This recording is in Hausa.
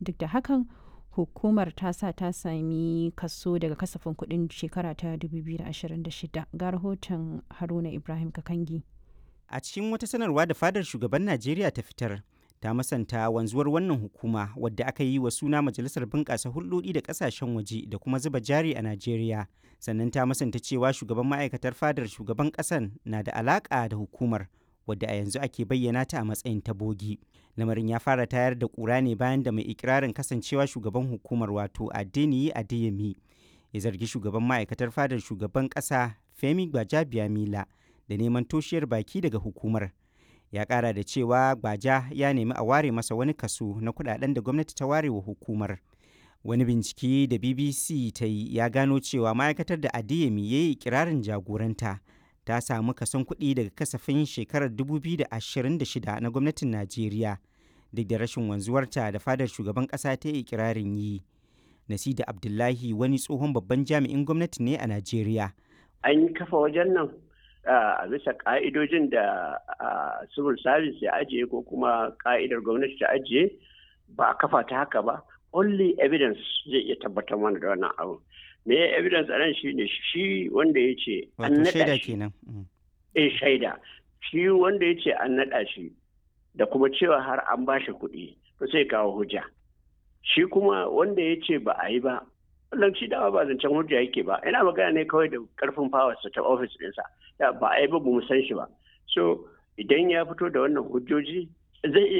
duk da hakan hukumar ta sa ta sami kaso daga kasafin kuɗin shekara ta 2026 ga rahoton haruna ibrahim kakangi a cikin wata sanarwa da fadar shugaban najeriya ta fitar ta masanta wanzuwar wannan hukuma wadda aka yi wa suna majalisar bunƙasa hulɗoɗi da ƙasashen waje da kuma zuba jari a najeriya sannan ta masanta cewa shugaban ma'aikatar fadar shugaban ƙasan na da alaƙa da hukumar wadda a yanzu ake bayyana ta a matsayin tabogi lamarin ya fara tayar da ƙura ne bayan da mai ikirarin kasancewa shugaban hukumar wato adeniyi adeyemi ya zargi shugaban ma'aikatar fadar shugaban ƙasa femi gbajabiamila da neman toshiyar baki daga hukumar ya kara da cewa gbaja ya nemi a ware masa wani kaso na kudaden da gwamnati ta ware wa hukumar wani bincike da bbc ta yi ya gano cewa ma'aikatar da adeyemi ya yi kirarin jagoranta ta samu kason kuɗi daga kasafin shekarar 2026 na gwamnatin najeriya duk da rashin wanzuwarta da fadar shugaban ƙasa ta yi kirarin yi nasida abdullahi wani tsohon babban jami'in gwamnati ne a najeriya an yi kafa wajen nan a bisa ka'idojin da civil service ya ajiye ko kuma ka'idar gwamnati ta ajiye ba a kafa ta haka ba only evidence zai iya tabbatar mana da wannan abu me ya evidence a nan shine shi wanda ya ce an naɗa shi eh shaida shi wanda ya ce an naɗa shi da kuma cewa har an ba shi kuɗi to sai kawo hujja shi kuma wanda ya ce ba a yi ba wannan shi dama ba zancen hujja yake ba ina magana ne kawai da karfin fawarsa ta ofis ɗinsa ba a yi ba mu san shi ba so idan ya fito da wannan hujjoji zai iya